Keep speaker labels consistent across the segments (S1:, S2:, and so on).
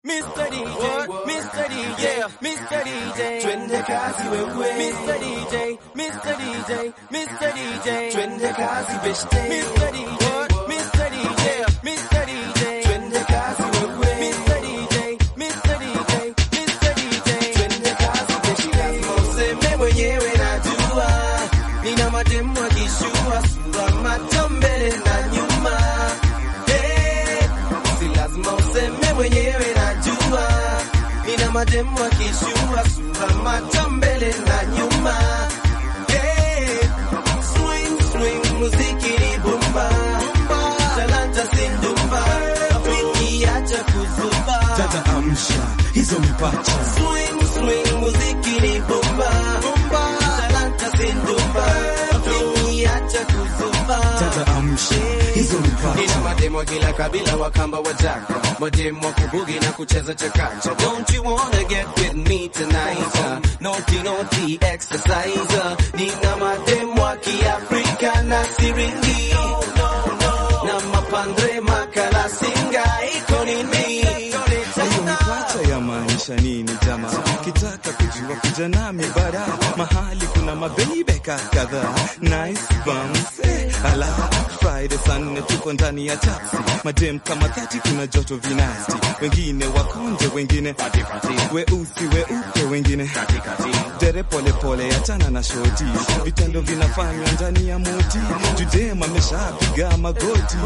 S1: Mr. DJ, Mr. DJ, Mr. DJ,
S2: Twende kazi wewe,
S1: Mr. DJ, Mr. DJ, Mr. DJ,
S2: twende kazi beshte,
S1: Mr. DJ, Mr. DJ, Mr. DJ,
S2: twende kazi wewe,
S1: Mr. DJ, Mr. DJ, Mr. DJ.
S2: twende kazi beshte. Lazima useme mwenyewe najua, nina mademu akishua sura macho mbele na nyuma. Hey, si lazima useme mwenyewe najua, nina mademu akishua sura macho mbele na nyuma. Hey, swing swing, muziki ni bomba, talanta sindumba, rafiki acha kuzuba.
S3: Dada amsha hizo mipacha,
S2: Swing, swing, muziki ni bomba, bomba, talanta sindumba, rafiki acha kuzuba.
S3: dada amsha hizo
S2: Nina
S3: mipacha,
S2: mademo wa kila kabila wakamba wajaka mademo wa kubugi na kucheza chakacha Don't you wanna get with me tonight uh, Naughty naughty exercise uh, Nina mademo wa kiafrika na siringi Na mapandre makala singa iko nini
S3: hiyo mipacha yamaanisha nini jama? Ukitaka kujua kuja nami bara, mahali kuna mabeibe kadhaa, nice bums eh, ala Friday saa nne tuko ndani ya taxi, madem kama thati, kuna joto vinasti, wengine wakonje, wengine weusi weupe, wengine dere pole pole, achana na shoti, vitendo vinafanywa ndani ya moti, judem ameshapiga magoti,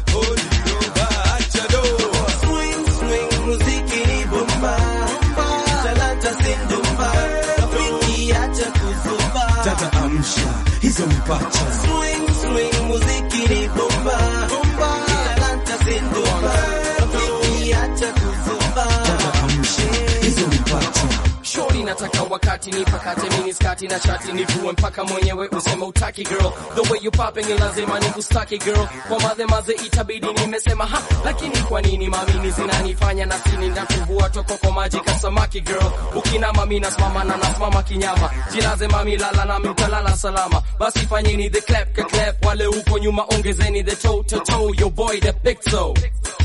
S3: acha do
S2: Swing swing muziki ni bomba Talanta sindumba Rafiki acha kuzuba
S3: Dada amsha hizo mipacha,
S2: Swing, swing, muziki ni bomba bomba, talanta sindumba, rafiki acha kuzuba.
S3: dada amsha hizo mipacha.
S1: Shorty nataka wakati nipakate mini skati na shati nivue mpaka mwenyewe useme utaki girl the way you popping ni lazima nikustaki girl kwa madhe madhe itabidi nimesema ha lakini kwa nini mamini zinanifanya na sini ndakuvua toko kwa maji kasamaki girl ukina mami nasimama na nasimama kinyama jilaze mami lala nami utalala salama basi fanyeni the clap ka clap wale huko nyuma ongezeni the toe to toe your boy the big toe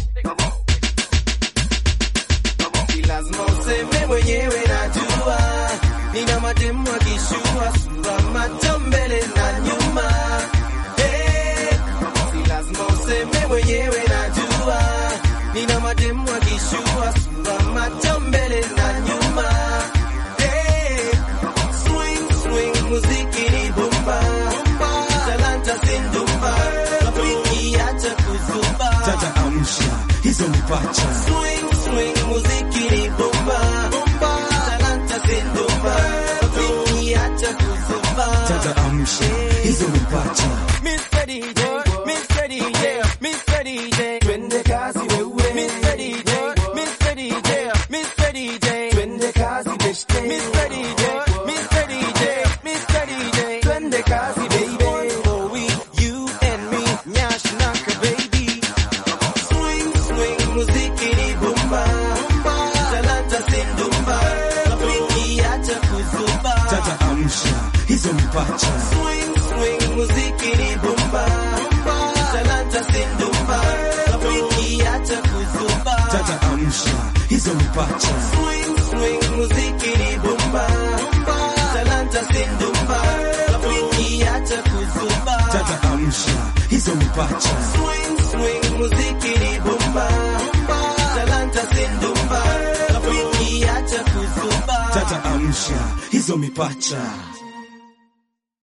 S2: Si lazima useme mwenyewe najua, nina mademu akishua sura macho mbele na nyuma. Hey, si lazima useme mwenyewe najua, nina mademu akishua sura macho mbele na nyuma. Hey, swing swing, muziki ni bomba, talanta sindumba, rafiki acha kuzuba.
S3: Dada amsha hizo mipacha,
S2: Swing, swing, muziki ni bomba, bomba, talanta sindumba, rafiki acha kuzuba.
S3: dada amsha hizo mipacha.
S1: Mr. DJ Mr. DJ Mr. DJ
S2: Twende kazi wewe,
S1: Mr. DJ Mr. DJ Mr. DJ
S2: twende kazi beshte,
S1: Mr. DJ, Mr. DJ, Mr. DJ.
S2: twende kazi baby.
S1: For we, you and me, nyash naka baby.
S2: Swing, swing, muziki ni bomba, bomba, talanta sindumba, rafiki acha kuzuba.
S3: Dada amsha hizo mipacha,
S2: Swing, swing, muziki ni bomba, bomba, talanta sindumba, rafiki acha kuzuba.
S3: dada amsha hizo mipacha,
S2: Swing, swing, muziki ni bomba, bomba, talanta sindumba, rafiki acha kuzuba.
S3: dada amsha hizo mipacha,
S2: Swing, swing, muziki ni bomba, bomba, talanta sindumba, rafiki acha kuzuba.
S3: dada amsha hizo mipacha.